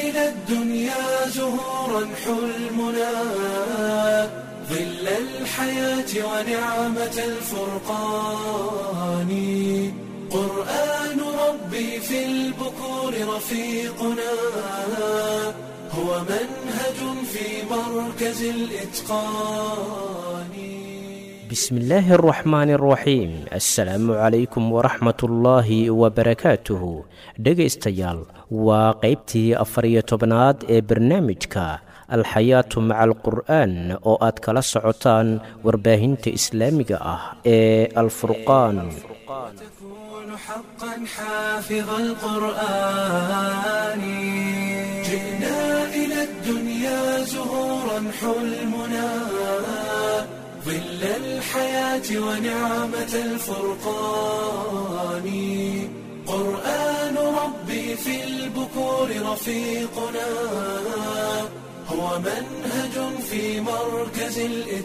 إلى الدنيا زهورا حلمنا ظل الحياة ونعمة الفرقان قرآن ربي في البكور رفيقنا هو منهج في مركز الإتقان بسم الله الرحمن الرحيم السلام عليكم ورحمة الله وبركاته dhegaystayaal waa qaybtii afariyo tobnaad ee barnaamijka alxayaatu maca alqur'aan oo aad kala socotaan warbaahinta islaamiga ah ee alfurqaan تكون حقا حافظ القرآن جئنا إلى الدنيا زهورا حلمنا ظل الحياة ونعمة الفرقان قرآن ربي في البكور رفيقنا هو منهج في مركز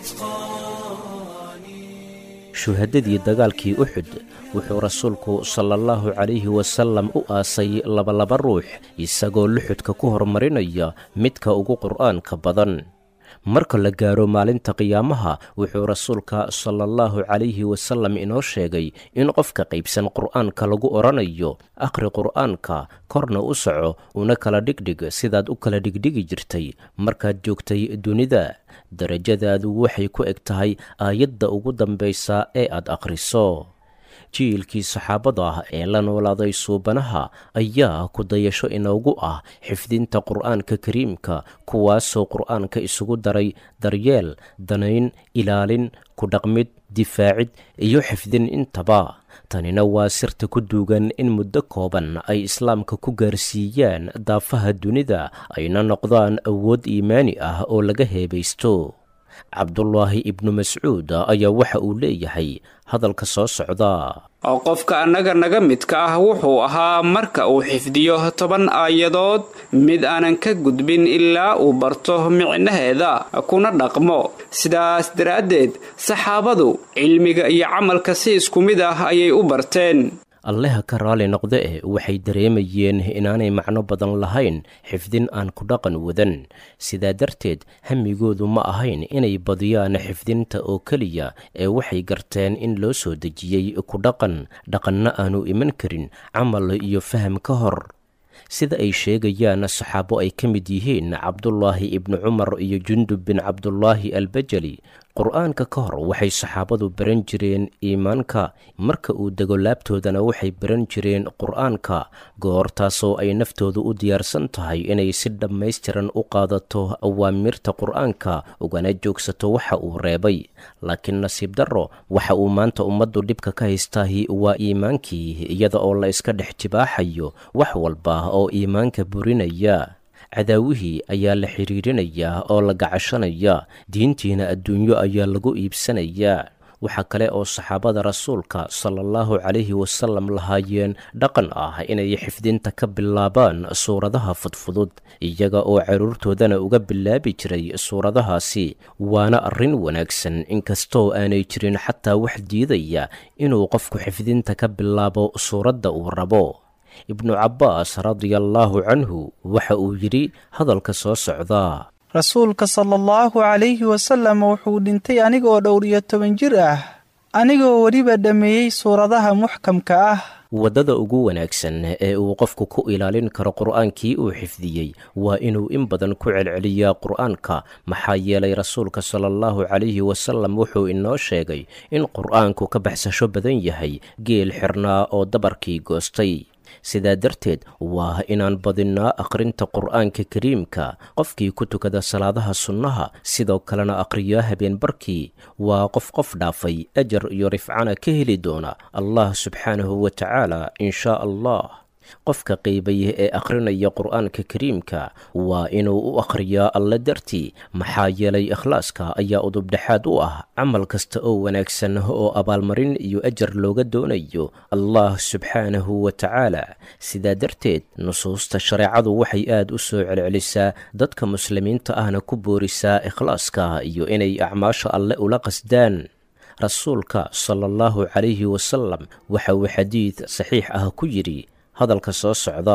الإتقان shuhadadii dagaalkii uxud wuxuu rasuulku sala allahu calayhi wasalam u aasay labalaba ruux isagoo luxudka ku horumarinaya midka ugu qur'aanka badan marka la gaaro maalinta qiyaamaha wuxuu rasuulka sala allahu calayhi wasalam inoo sheegay in qofka qaybsan qur'aanka lagu odhanayo akhri qur'aanka korna u soco una kala dhigdhig sidaad u kala dhigdhigi jirtay markaad joogtay dunida darajadaadu waxay ku eg tahay aayadda ugu dambaysa ee aad akhriso jiilkii saxaabada ah ee la noolaaday suubanaha ayaa ku dayasho inoogu ah xifdinta qur'aanka kariimka kuwaasoo qur'aanka isugu daray daryeel danayn ilaalin ku dhaqmid difaacid iyo xifdin intaba tanina waa sirta ku duugan in muddo kooban ay islaamka ku gaarsiiyaan daafaha dunida ayna noqdaan awood iimaani ah oo laga heebaysto cabdulaahi ibnu mascuud ayaa waxa uu leeyahay hadalka soo socda oo qofka annaga naga midka ah wuxuu ahaa marka uu xifdiyo toban aayadood mid aanan ka gudbin ilaa uu barto micnaheeda kuna dhaqmo sidaas daraaddeed saxaabadu cilmiga iyo camalka si isku mid ah ayay u barteen alleha ka raali noqde eh waxay dareemayeen inaanay macno badan lahayn xifdin aan ku dhaqan wadan sidaa darteed hamigoodu ma ahayn inay badiyaan xifdinta oo keliya ee waxay garteen in loo soo dejiyey ku dhaqan dhaqanna aanu iman karin camal iyo faham ka hor sida ay sheegayaan saxaabo ay ka mid yihiin cabdulaahi ibnu cumar iyo jundub bin cabdulaahi albajali qur-aanka ka hor waxay saxaabadu baran jireen iimaanka marka uu dego laabtoodana waxay baran jireen qur-aanka goortaasoo ay naftoodu u diyaarsan tahay inay si dhammaystiran u qaadato awaamirta qur-aanka ugana joogsato waxa uu reebay laakiin nasiib darro waxa uu maanta ummaddu dhibka ka haystaahi waa iimaankii iyada oo la iska dhex jibaaxayo wax walba oo iimaanka burinaya cadaawihii ayaa la xidhiirinayaa oo la gacashanaya diintiina adduunyo ayaa lagu iibsanayaa waxaa kale oo saxaabada rasuulka sala allahu calayhi wasalam lahaayeen dhaqan ah inay xifdinta ka bilaabaan suuradaha fudfudud iyaga oo carruurtoodana uga bilaabi jiray suuradahaasi waana arrin wanaagsan inkastoo aanay jirin xataa wax diidaya inuu qofku xifdinta ka bilaabo suuradda uu rabo ibnu cabbaas radiallaahu canhu waxa uu yidhi hadalka soo socdaa rasuulka sala allahu calayhi wasalam wuxuu dhintay anigoo dhowr iyo toban jir ah anigoo weliba dhammeeyey suuradaha muxkamka ah waddada ugu wanaagsan ee uu qofku ku ilaalin karo qur'aankii uu xifdiyey waa inuu in badan ku celceliyaa qur'aanka maxaa yeelay rasuulka sala allahu calayhi wasalam wuxuu inoo sheegay in qur'aanku ka baxsasho badan yahay geel xirnaa oo dabarkii goostay sidaa darteed waa inaan badinnaa akhrinta qur'aanka kariimka qofkii ku tukada salaadaha sunnaha sidoo kalena akhriyaa habeenbarkii waa qof qof dhaafay ajar iyo rifcana ka heli doona allah subxaanahu wa tacaala in shaa allah qofka qiibaya ee akhrinaya qur'aanka kariimka waa inuu u akhriyaa alle dartii maxaa yeelay ikhlaaska ayaa udubdhexaad u ah camal kasta oo wanaagsan oo abaalmarin iyo ajar looga doonayo allah subxaanahu wa tacaala sidaa darteed nusuusta shareecadu waxay aad u soo celcelisaa dadka muslimiinta ahna ku boorisaa ikhlaaska iyo inay acmaasha alle ula qasdaan rasuulka sala allahu calayhi wasalam waxa uu xadiid saxiix ah ku yidhi hadalka soo socdaa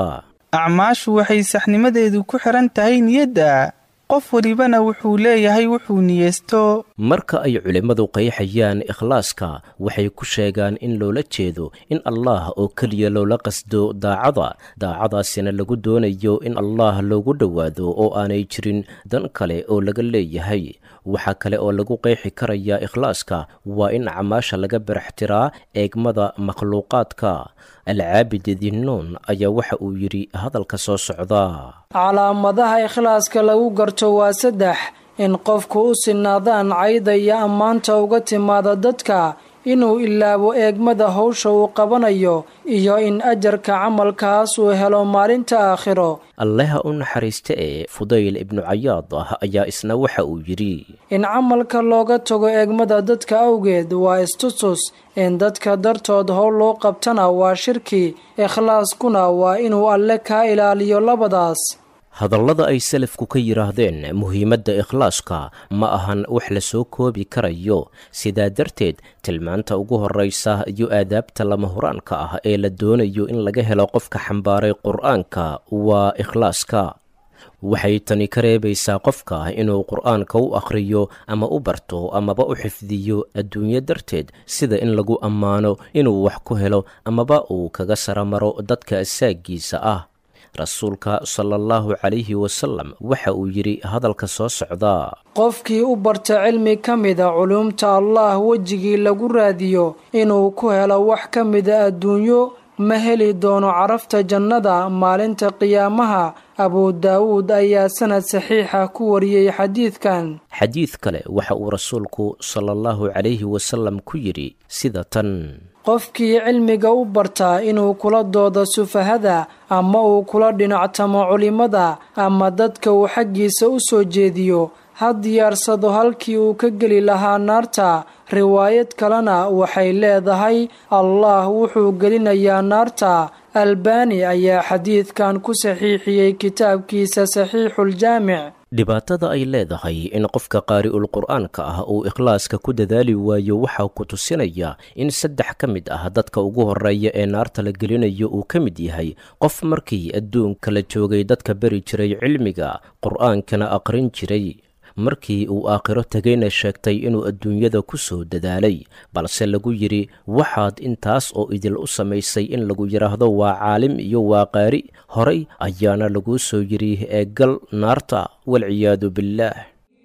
acmaashu waxay saxnimadeedu ku xihan tahay niyadda qof welibana wuxuu leeyahay wuxuu niyeysto marka ay culimmadu qeexayaan ikhlaaska waxay ku sheegaan in loola jeedo in allah oo keliya loola qasdo daacada daacadaasina lagu doonayo in allah loogu dhowaado oo aanay jirin dan kale oo laga leeyahay waxaa kale oo lagu qeexi karayaa ikhlaaska waa in acmaasha laga baraxtiraa eegmada makhluuqaadka alcaabid dinnuun ayaa waxa uu yidhi hadalka soo socda calaamadaha ikhlaaska lagu garto waa saddex in qofku u sinaadaan cayda iyo ammaanta uga timaada dadka inuu ilaabo eegmada howsha uu qabanayo iyo in ajarka camalkaas uu helo maalinta aakhiro alleha u naxariista ee fudayl ibnu cayaad ah ayaa isna waxa uu yidhi in camalka looga tago eegmada dadka awgeed waa istustus in dadka dartood howl loo qabtana waa shirki ikhlaaskuna waa inuu alle kaa ilaaliyo labadaas hadallada ay salafku ka yidhaahdeen muhiimadda ikhlaaska ma ahan wax la soo koobi karayo sidaa darteed tilmaanta ugu horraysa iyo aadaabta lama huraanka ah ee la doonayo in laga helo qofka xambaaray qur-aanka waa ikhlaaska waxay tani ka reebaysaa qofka inuu qur-aanka u akhriyo ama u barto amaba u xifdiyo adduunyo darteed sida in lagu ammaano inuu wax ku helo amaba uu kaga saramaro dadka asaagiisa ah rasuulka sala allahu calayhi wasalam waxa uu yidhi hadalka soo socda qofkii u barta cilmi ka mida culuumta allah wejigii lagu raadiyo inuu ku helo wax ka mida adduunyo ma heli doono carafta jannada maalinta qiyaamaha abu daawuud ayaa sanad saxiixa ku wariyey xadiidkan xadiid kale waxa uu rasuulku sala allahu calayhi wasalam ku yidhi sida tan qofkii cilmiga u bartaa inuu kula doodo sufahada ama uu kula dhinactamo culimmada ama dadka uu xaggiisa u soo jeediyo ha diyaarsado halkii uu ka geli lahaa naarta riwaayad kalena waxay leedahay allah wuxuu gelinayaa naarta albani ayaa xadiidkan ku saxiixiyey kitaabkiisa saxiixuljaamic dhibaatada ay leedahay in qofka qaari'ul qur'aanka ah uu ikhlaaska ku dadaali waayo waxaa ku tusinaya in saddex ka mid ah dadka ugu horreeya ee naarta la gelinayo uu ka mid yahay qof markii adduunka la joogay dadka beri jiray cilmiga qur'aankana aqrin jiray markii uu aakhiro tegayna sheegtay inuu adduunyada ku soo dadaalay balse lagu yidhi waxaad intaas oo idil u samaysay in lagu yidhaahdo waa caalim iyo waa qaari horay ayaana laguu soo yidhi ee gal naarta walciyaadu billaah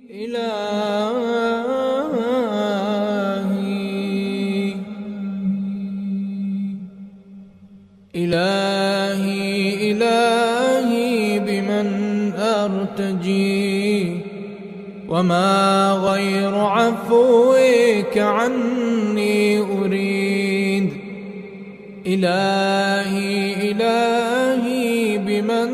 إلهي إلهي بمن أرتجي وما غير عفوك عني أريد إلهي إلهي بمن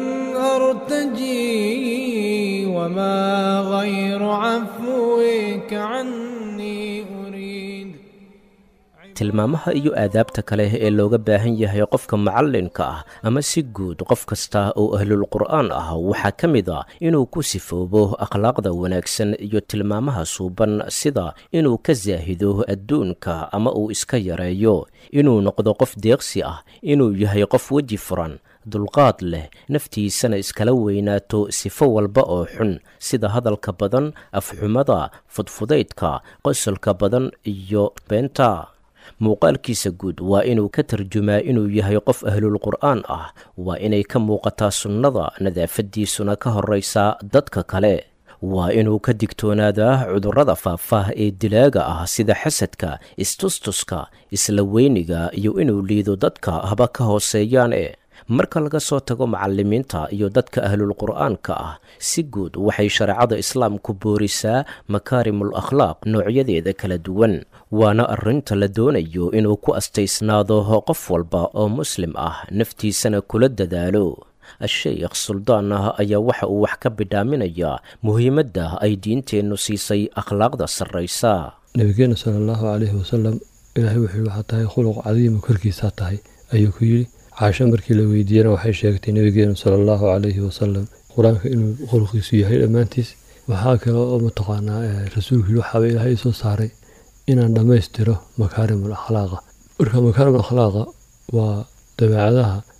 أرتجي وما غير عفوك عني أريد tilmaamaha iyo aadaabta kale ee looga baahan yahay qofka macallinka ah ama si guud qof kasta oo ahlul qur'aan ah waxaa ka mid a inuu ku sifoobo akhlaaqda wanaagsan iyo tilmaamaha suuban sida inuu ka saahido adduunka ama uu iska yareeyo inuu noqdo qof deeqsi ah inuu yahay qof weji furan dulqaad leh naftiisana iskala weynaato sifo walba oo xun sida hadalka badan afxumada fudfudaydka qosolka badan iyo beenta muuqaalkiisa guud waa inuu ka tarjumaa inuu yahay qof ahlul qur'aan ah waa inay ka muuqataa sunnada nadaafaddiisuna ka horraysaa dadka kale waa inuu ka digtoonaadaa cudurrada faahfaah ee dilaaga ah sida xasadka istustuska isla weyniga iyo inuu liido dadka haba ka hooseeyaan e marka laga soo tago macallimiinta iyo dadka ahlul qur'aanka ah si guud waxay shareecada islaamku boorisaa makaarimul akhlaaq noocyadeeda kala duwan waana arrinta la doonayo inuu ku astaysnaado qof walba oo muslim ah naftiisana kula dadaalo a-sheykh suldaan ah ayaa waxa uu wax ka bidhaaminayaa muhiimadda ay diinteennu siisay akhlaaqda sarraysa nabigeena sala allahu calayhi wasalam ilaahay wuxuu waxaa tahay khuluq cadiima korkiisaa tahay ayuu ku yidhi caasho markii la weydiiyena waxay sheegtay nabigeenu sala allahu calayhi wasalam qur-aanka inuu khuluqiisu yahay dhammaantiis waxaa kale oo mataqaanaa rasuulku yidhi waxaaba ilaahay soo saaray inaan dhammaystiro makaarimul akhlaaqa marka makaarimul akhlaaqa waa dabeecadaha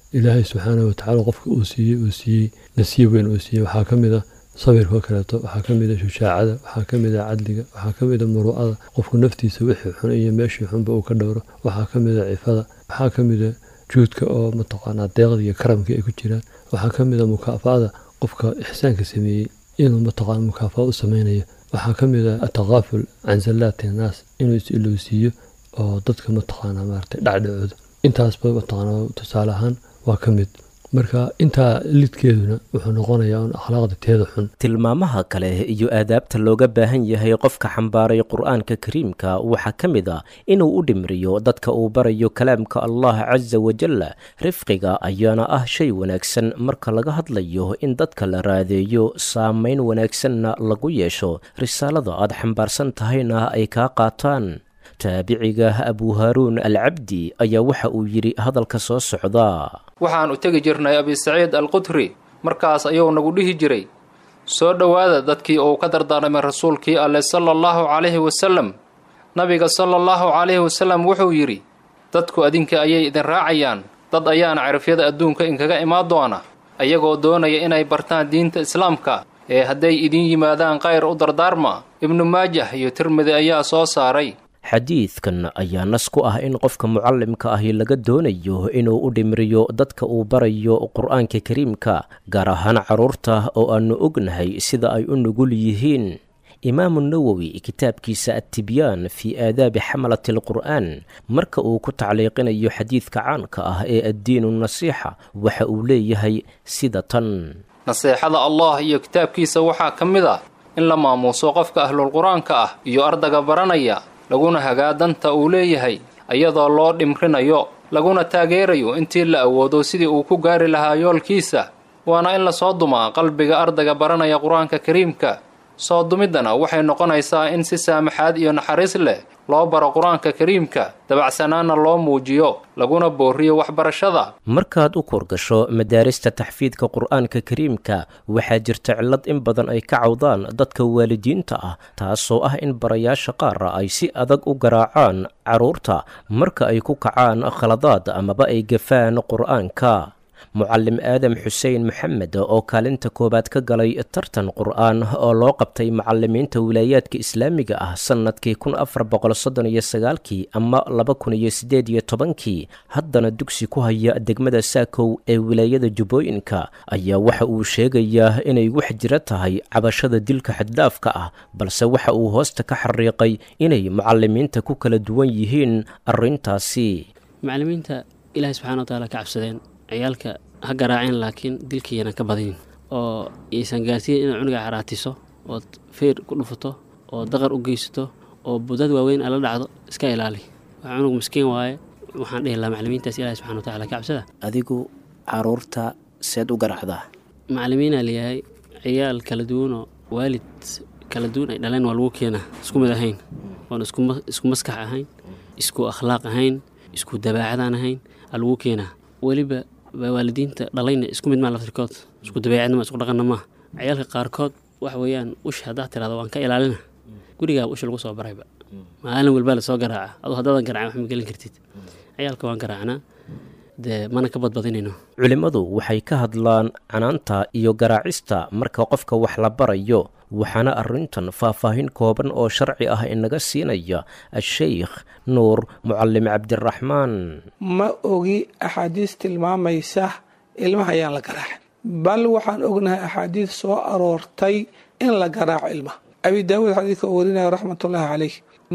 ilaahay subxaana watacaala qofka uu siiyey uu siiyey nasiib weyn uu siiyey waxaa ka mid a sabirkoo kaleeto waxaa ka mid a shushaacada waxaa ka mid a cadliga waxaa ka mid a muru'ada qofku naftiisa wixii xun iyo meeshii xunba uu ka dhowro waxaa ka mid a cifada waxaa ka mid a juudka oo mataqaanaa deeqda iyo karamka ay ku jiraan waxaa ka mid a mukaafa'ada qofka ixsaanka sameeyey inuu mataqaana mukaafa'a u sameynayo waxaa ka mid a atakaaful can zallaati innaas inuu is-ilowsiiyo oo dadka mataqaanaa maaragtay dhacdhacooda intaasba mataqaanaa tusaale ahaan waa ka mid marka intaa lidkeeduna wuxuu noqonayaa un akhlaaqda teeda xun tilmaamaha kale iyo aadaabta looga baahan yahay qofka xambaaray qur-aanka kariimka waxaa ka mid a inuu u dhimriyo dadka uu barayo kalaamka allah casa wajal rifqiga ayaana ah shay wanaagsan marka laga hadlayo in dadka la raadeeyo saameyn wanaagsanna lagu yeesho risaalada aad xambaarsan tahayna ay kaa qaataan taabiciga abu haaruun alcabdi ayaa waxa uu yidhi hadalka soo socda waxaan u tegi jirnay abi saciid alqudri markaas ayuu nagu dhihi jiray soo dhowaada dadkii uu ka dardaarmay rasuulkii alleh sala allahu calayhi wasalem nabiga sala allahu calayhi wasalem wuxuu yidhi dadku adinka ayay idin raacayaan dad ayaana cirifyada adduunka inkaga imaan doona ayagoo doonaya inay bartaan diinta islaamka ee hadday idin yimaadaan kayr u dardaarma ibnu maajah iyo tirmidi ayaa soo saaray xadiidkan ayaa nas ku ah in qofka mucallimka ahi laga doonayo inuu u dhimriyo dadka uu barayo qur-aanka kariimka gaar ahaan carruurta oo aannu ognahay sida ay u nugul yihiin imaamu nawowi kitaabkiisa attibyaan fii aadaabi xamalati alqur'aan marka uu ku tacliiqinayo xadiidka caanka ah ee addiinu nasiixa waxa uu leeyahay sida tan naseexada allah iyo kitaabkiisa waxaa ka mid a in la maamuuso qofka ahlulqur-aanka ah iyo ardaga baranaya laguna hagaa danta uu leeyahay iyadoo loo dhimrinayo laguna taageerayo intii la awoodo sidii uu ku gaari lahaa yoolkiisa waana in lasoo dumaa qalbiga ardayga baranaya qur-aanka kariimka soo dumiddana waxay noqonaysaa in si saamaxaad iyo naxariis leh loo baro qur-aanka kariimka dabacsanaanna loo muujiyo laguna booriyo waxbarashada markaad u kurgasho madaarista taxfiidka qur-aanka kariimka waxaa jirta cillad in badan ay ka cawdaan dadka waalidiinta ah taasoo ah in barayaasha qaara ay si adag u garaacaan carruurta marka ay ku kacaan khaladaad amaba ay gafaan qur-aanka mucallim aadam xuseen maxamed oo kaalinta koowaad ka galay tartan qur-aan oo loo qabtay macalimiinta wilaayaadka islaamiga ah sannadkii kun afar boqol soddon iyo sagaalkii ama laba kun iyo siddeed iyo tobankii haddana dugsi ku haya degmada saakow ee wilaayada jubbooyinka ayaa waxa uu sheegayaa inay wax jira tahay cabashada dilka xaddaafka ah balse waxa uu hoosta ka xariiqay inay macalimiinta ku kala duwan yihiin arrintaasi macalimiinta ilaahay subxana wa taala ka cabsadeen ciyaalka ha garaaceen laakiin dilkiiyana ka badinin oo aysan gaarsiin inaad cunuga xaraatiso ood feer ku dhufato oo daqar u geysato oo budad waaweyn ala dhacdo iska ilaali waa cunug miskiin waaye waxaan dhihi lahaa macalimiintaas ilahi subxana wa tacala ka cabsada adigu caruurta seed u garaacdaa macalimiinaa layahay ciyaal kala duwanoo waalid kala duwan ay dhaleen waa lagu keenaa isku mid ahayn oon isku maskax ahayn isku akhlaaq ahayn isku dabaacadaan ahayn aa lagu keenaa weliba waalidiinta dhalayna isku mid maa laftirkood isku dabeecadnima isku dhaqanna maaha ciyaalka qaarkood waxa weeyaan ush haddaad tirahdo waan ka ilaalina gurigaaba usha lagu soo barayba maalin walbaa lasoo garaaca aduu haddaadan garaacin wax ma gelin kartid ciyaalka waan garaacnaa dee mana ka badbadinayno culimmadu waxay ka hadlaan canaanta iyo garaacista marka qofka wax la barayo waxaana arrintan faahfaahin kooban oo sharci ah inaga siinaya a-sheykh nuur mucalim cabdiraxmaan ma ogi axaadiis tilmaamaysa ilmaha ayaan la garaacin bal waxaan ognahay axaadiis soo aroortay in la garaaco ilmaha abi daawuud xadiidka uu warinaya raxmatullaahi caleyh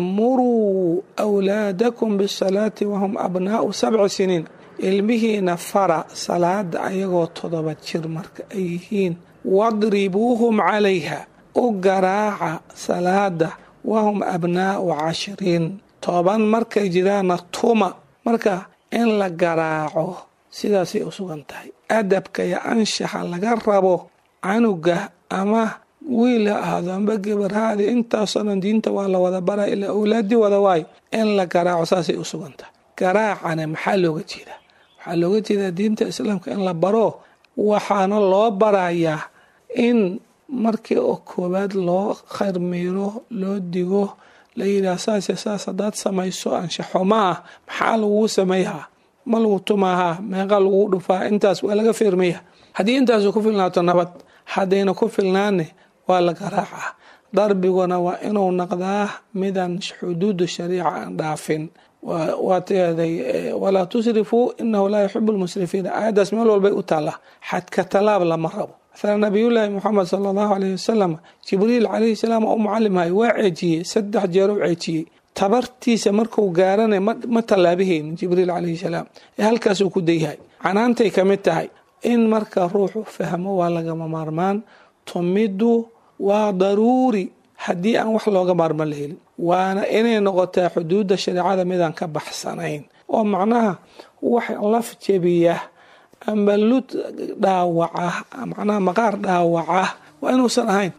muruu wlaadakum bisalaati wahum abnaa'u sabci siniin ilmihiina fara salaada ayagoo toddoba jir marka ay yihiin wadribuuhum calayha u garaaca salaada wahum abnaa'u cashiriin toban markay jiraanna tuma marka in la garaaco sidaasay u sugan tahay adabka iyo anshaxa laga rabo canuga ama wiil ha ahaado amba gebarhaadi intaasoo dhan diinta waa la wada bara ilaa awlaadii wada waayo in la garaaco saasay u sugan tahay garaacana maxaa looga jeedaa waxaa looga jeedaa diinta islaamka in la baro waxaana loo barayaa in markii oo koowaad loo khayrmiiro loo digo la yidhaah saase saas haddaad samayso anshaxuma ah maxaa laguu sameeyaa ma lagu tumaahaa meeqa lagu dhufaa intaas waa laga fiirmaya haddii intaasu ku filnaato nabad haddayna ku filnaane waa la garaacaa darbiguna waa inuu naqdaa midaan xuduudu shariica aan dhaafin waa teeday walaa tusrifuu inahu laa yuxibu lmusrifiina aayaddaas meel walbay u taallaa xadka talaab lama rabo maala nabiyullaahi moxamed sala allahu aleyhi wasalam jibriil calayhi salaam oo u mucalimhay waa ceejiyey saddex jeer u ceejiyey tabartiisa marku gaaranay ma tallaabahaynin jibriil calayhi salaam ee halkaasuu ku dayyahay canaantay ka mid tahay in marka ruuxu fahmo waa lagama maarmaan tumiddu waa daruuri haddii aan wax looga maarman la helin waana inay noqotaa xuduudda shareecada midaan ka baxsanayn oo macnaha wax laf jebiya amba lud dhaawaca macnaha maqaar dhaawaca waa inuusan ahayn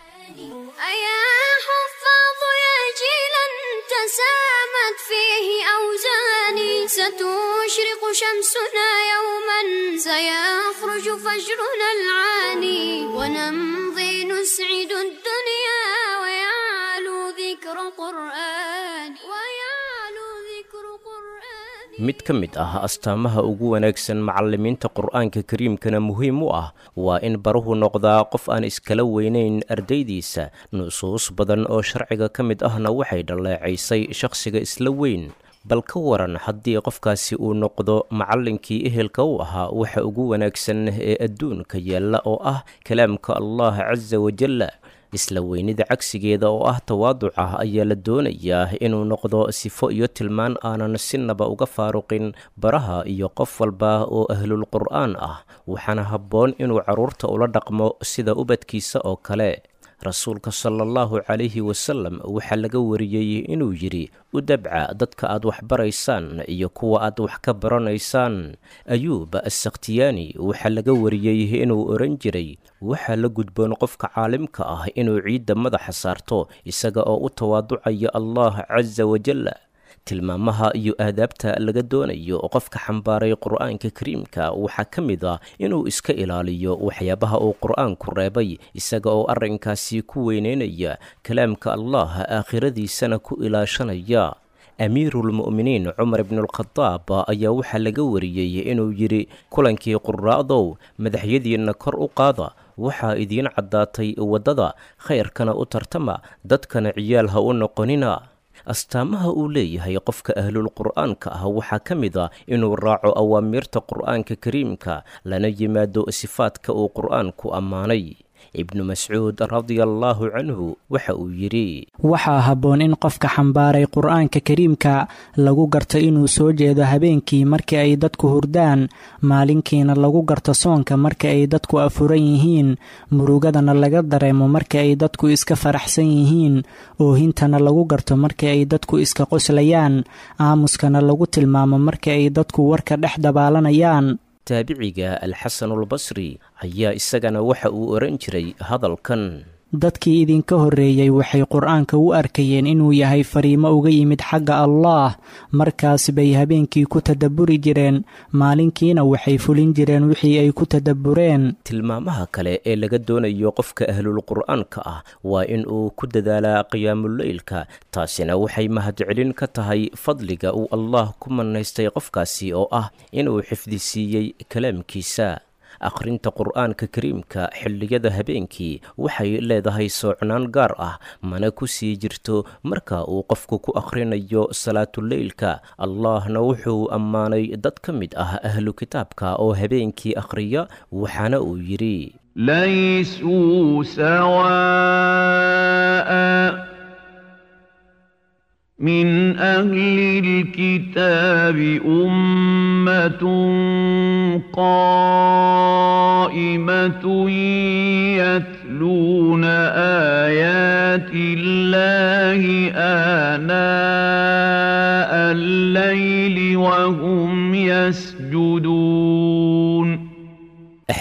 تسامت فيه أوزاني ستشرق شمسنا يوما سيخرج فجرنا العاني ونمضي نسعد الدنيا ويعلو ذكر قرآن ويعلو ذكر قرآن mid ka mid ah astaamaha ugu wanaagsan macallimiinta qur-aanka kariimkana muhiim u ah waa in baruhu noqdaa qof aan iskala weynayn ardaydiisa nusuus badan oo sharciga ka mid ahna waxay dhalleecaysay shakhsiga isla weyn bal ka waran haddii qofkaasi uu noqdo macallinkii ehelka u ahaa waxa ugu wanaagsan ee adduunka yaalla oo ah kalaamka allah casa wajalla isla weynida cagsigeeda oo ah tawaaduca ayaa la doonayaa inuu noqdo sifo iyo tilmaan aanan sinaba uga faaruqin baraha iyo qof walba oo ahlul qur'aan ah waxaana habboon inuu carruurta ula dhaqmo sida ubadkiisa oo kale rasuulka sala allahu calayhi wasalam waxaa laga wariyey inuu yidhi u dabca dadka aad wax baraysaan iyo kuwa aad wax ka baranaysaan ayuub asakhtiyaani waxaa laga wariyey inuu odhan jiray waxaa la gudboon qofka caalimka ah inuu ciidda madaxa saarto isaga oo u tawaaducaya allah casa wajalla tilmaamaha iyo aadaabta laga doonayo qofka xambaaray qur-aanka kariimka waxaa ka mid ah inuu iska ilaaliyo waxyaabaha uu qur-aanku reebay isaga oo arrinkaasi ku weyneynaya kalaamka allah aakhiradiisana ku ilaashanaya amiiruulmu'miniin cumar ibnualkhadaab ayaa waxaa laga wariyey inuu yidhi kulankii quraa'dow madaxyadiinna kor u qaada waxaa idiin caddaatay waddada khayrkana u tartama dadkana ciyaal ha u noqonina astaamaha uu leeyahay qofka ahlul qur'aanka ah waxaa ka mid ah inuu raaco awaamiirta qur'aanka kariimka lana yimaado sifaadka uu qur'aanku ammaanay ibnu mascuud radiallaahu canhu waxa uu yidhi waxaa habboon in qofka xambaaray qur-aanka kariimka lagu garto inuu soo jeedo habeenkii marka ay dadku hurdaan maalinkiina lagu garto soonka marka ay dadku afuran yihiin murugadana laga dareemo marka ay dadku iska faraxsan yihiin oohintana lagu garto marka ay dadku iska qoslayaan aamuskana lagu tilmaamo marka ay dadku warka dhex dabaalanayaan taabiciga alxasanulbasri ayaa isagana waxa uu odhan jiray hadalkan dadkii idinka horreeyey waxay qur-aanka u arkayeen inuu yahay fariimo uga yimid xagga allaah markaas bay habeenkii ku tadabburi jireen maalinkiina waxay fulin jireen wixii ay ku tadabbureen tilmaamaha kale ee laga doonayo qofka ahlul qur'aanka ah waa in uu ku dadaalaa qiyaamuleylka taasina waxay mahadcelin ka tahay fadliga uu allah ku manaystay qofkaasi oo ah inuu xifdisiiyey kalaamkiisa akhrinta qur'aanka kariimka xilliyada habeenkii waxay leedahay soocnaan gaar ah mana ku sii jirto marka uu qofku ku akhrinayo salaatuleylka allahna wuxuu ammaanay dad ka mid ah ahlu kitaabka oo habeenkii akhriya waxaana uu yidhi laysuu sawaa'a من أهل الكتاب أمة قائمة يتلون آيات الله آناء الليل وهم يسجدون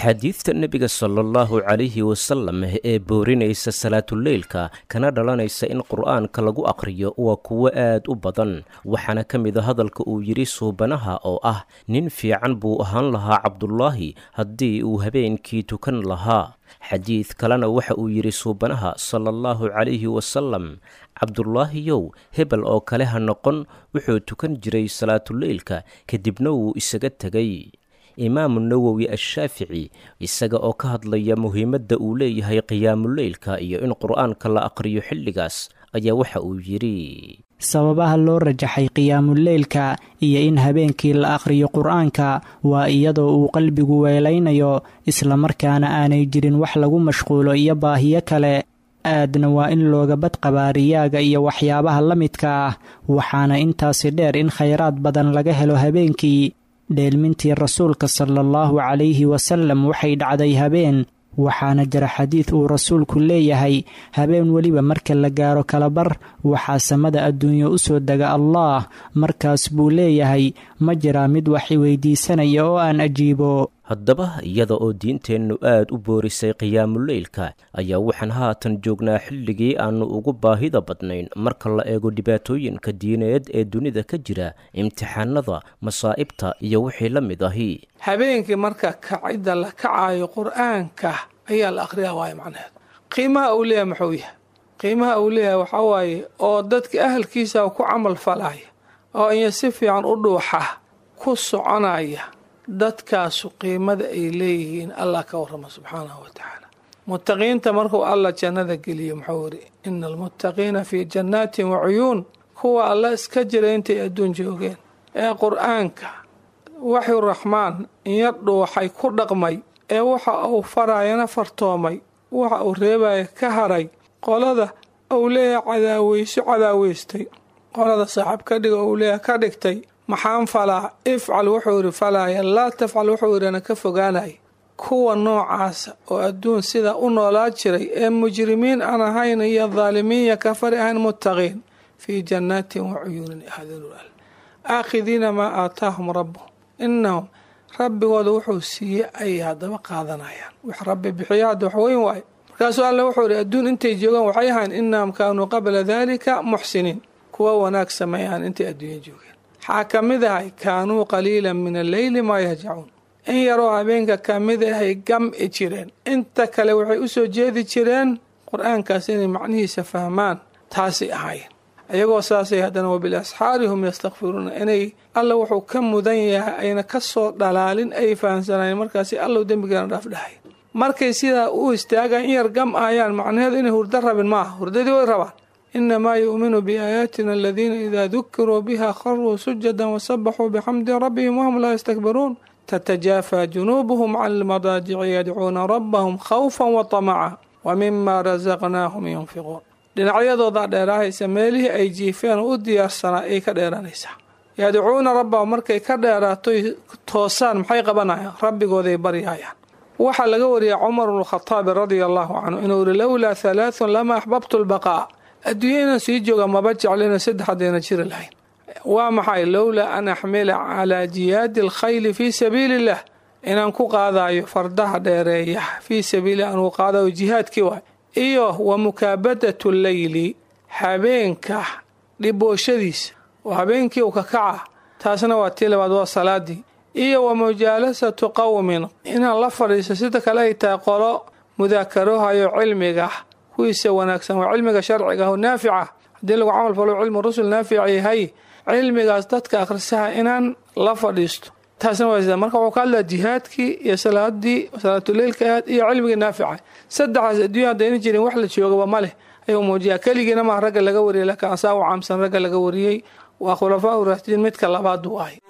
axaadiidta nebiga sala allahu calayhi wasalam ee boorinaysa salaatuleylka kana dhalanaysa in qur'aanka lagu aqriyo waa kuwo aad u badan waxaana ka mid a hadalka uu yidhi suubanaha oo ah nin fiican buu ahaan lahaa cabdulaahi haddii uu habeenkii tukan lahaa xadiid kalena waxa uu yidhi suubanaha sala allahu calayhi wasalam cabdulaahiyow hebel oo kale ha noqon wuxuu tukan jiray salaatuleylka kadibna wuu isaga tegay imaamu nawowi ashaafici isaga oo ka hadlaya muhiimadda uu leeyahay qiyaamuleylka iyo in qur'aanka la aqriyo xilligaas ayaa waxa uu yidhi sababaha loo rajaxay qiyaamuleylka iyo in habeenkii la aqhriyo qur-aanka waa iyadoo uu qalbigu weelaynayo islamarkaana aanay jirin wax lagu mashquulo iyo baahiyo kale aadna waa in looga badqabaa riyaaga iyo waxyaabaha la midka ah waxaana intaasi dheer in khayraad badan laga helo habeenkii dheelmintii rasuulka sala allahu calayhi wasalam waxay dhacday habeen waxaana jira xadiid uu rasuulku leeyahay habeen weliba marka la gaaro kalabar waxaa samada adduunyo u soo dega allaah markaas buu leeyahay ma jiraa mid wax iweydiisanaya oo aan ajiibo haddaba iyada oo diinteennu aad u boorisay qiyaamuleylka ayaa waxaan haatan joognaa xilligii aannu ugu baahida badnayn marka la eego dhibaatooyinka diineed ee dunida ka jira imtixaanada masaa'ibta iyo wixii la mid ahi habeenkii marka kacidda la kacaayo qur-aanka ayaa la akhriyaa waayo macnaheed qiimaha uu leeyahay muxuu yahay qiimaha uu leeyahay waxaa waaye oo dadka ahalkiisa ku camal falaya oo iyo si fiican u dhuuxa ku soconaya dadkaasu qiimada ay leeyihiin allah ka warrama subxaanahu wa tacaala muttaqiinta markuu allah jannada geliyo muxuu yidhi ina almuttaqiina fii jannaatin wa cuyuun kuwa alla iska jira intay adduun joogeen ee qur-aanka waxyu raxmaan iyo dhuuxay ku dhaqmay ee waxa uu farayana fartoomay waxa uu reebaya ka haray qolada uu leeyahay cadaaweyso cadaaweystay qolada saaxib ka dhiga uu leeyahay ka dhigtay maxaan falaa ifcal wuxuu yidhi falaaya laa tafcal wuxuu yidhana ka fogaanaya kuwa noocaasa oo adduun sida u noolaa jiray ee mujrimiin aan ahayn iyo daalimiinya kafari ahayn muttaqiin fii jannaatin wa cuyuunin ahadinul aakhidiina maa aataahum rabbuhum innahum rabbigooda wuxuu siiyey ayay haddaba qaadanayaan wax rabbi bixiya hadda wax weyn waayo markaasuu alle wuxuu yidhi adduun intay joogaan waxay ahayn innahum kaanuu qabla daalika muxsiniin kuwa wanaag sameeyaan intay adduunya joogeen waxaa ka mid ahay kaanuu qaliilan min alleyli maa yahjacuun in yaroo habeenka ka mid ahay gam'i jireen inta kale waxay u soo jeedi jireen qur-aankaas inay macnihiisa fahmaan taasay ahaayeen iyagoo saasay haddana wabilasxaari hum yastakfiruuna inay alla wuxuu ka mudan yahay ayna ka soo dhalaalin ay fahamsanayen markaasi allow dembigeena dhaaf dhahay markay sidaa u istaagaan in yar gam ahayaan macnaheedu inay hurdo rabin maaha hurdadii way rabaan inamaa yu'minu biaayaatina aladiina idaa dukiruu biha kharuu sujadan wasabaxuu bixamdi rabbihim wahum laa yastakbiruun tatajaafaa junuubuhum can almadaajici yadcuuna rabbahum khawfan wa tamaca wa mima rasaqnaahum yunfiquun dhinacyadoodaa dheeraahaysa meelihii ay jiifeen oo u diyaarsanaa ayay ka dheeranaysaa yadcuuna rabbahum markay ka dheeraatoy toosaan maxay qabanayaan rabbigooday baryayaan waxaa laga wariyay cumar bnukhadaabi radia allahu canhu inuu yihi lowlaa halaathun lama axbabtu lbaqaa adduunya inaan sii jooga maba jeclina saddex haddayna jiri lahayn waa maxay lowlaa an axmila calaa jiyaadi alkhayli fii sabiili illah inaan ku qaadayo fardaha dheereeya fii sabiili anugu qaadayo jihaadkii waay iyo wa mukaabadatu leyli habeenka dhibooshadiisa oo habeenkii u ka kaca taasna waa tii labaad waa salaadii iyo wa mujaalasatu qowmin inaan la fadhiisto sida kale ay tahay qolo mudaakarohayo cilmiga kuwiisa wanaagsan waa cilmiga sharciga oo naafica haddii lagu camal falo cilmu rusul naafic yahay cilmigaas dadka akhrisaha inaan la fadhiisto taasna waa sida marka wuxuu ka hadlaya jihaadkii iyo salaadii salaatuleylka ahaad iyo cilmigii naafica saddexdaas adduunya haddayna jirin wax la joogaba ma leh ayuu muujiyaa keligiina maha ragga laga wariyay laakiin asaa u caamsan ragga laga wariyey waa khulafaa u raashidiin midka labaad uu ahay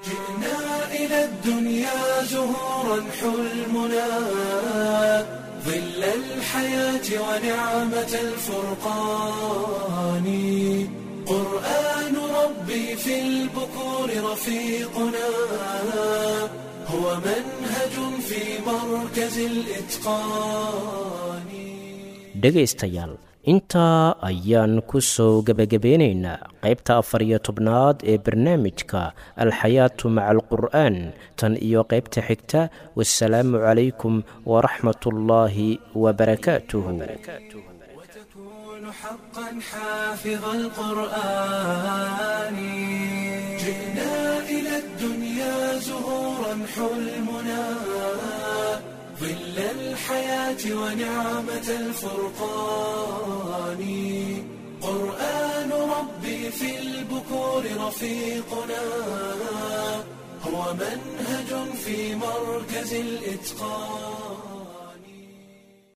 إلى الدنيا زهورا حلمنا ظل الحياة ونعمة الفرقان قرآن ربي في البكور رفيقنا هو منهج في مركز الإتقان dhegaystayaal intaa ayaan ku soo gebagabeynaynaa qaybta afar iyo tobnaad ee barnaamijka alxayaatu maca alqur'aan tan iyo qaybta xigta wasalaamu calaykum waraxmat ullaahi wabarakaatuhu حقا حافظ القرآن جئنا إلى الدنيا زهورا حلمنا ظل الحياة ونعمة الفرقان قرآن ربي في البكور رفيقنا هو منهج في مركز الإتقان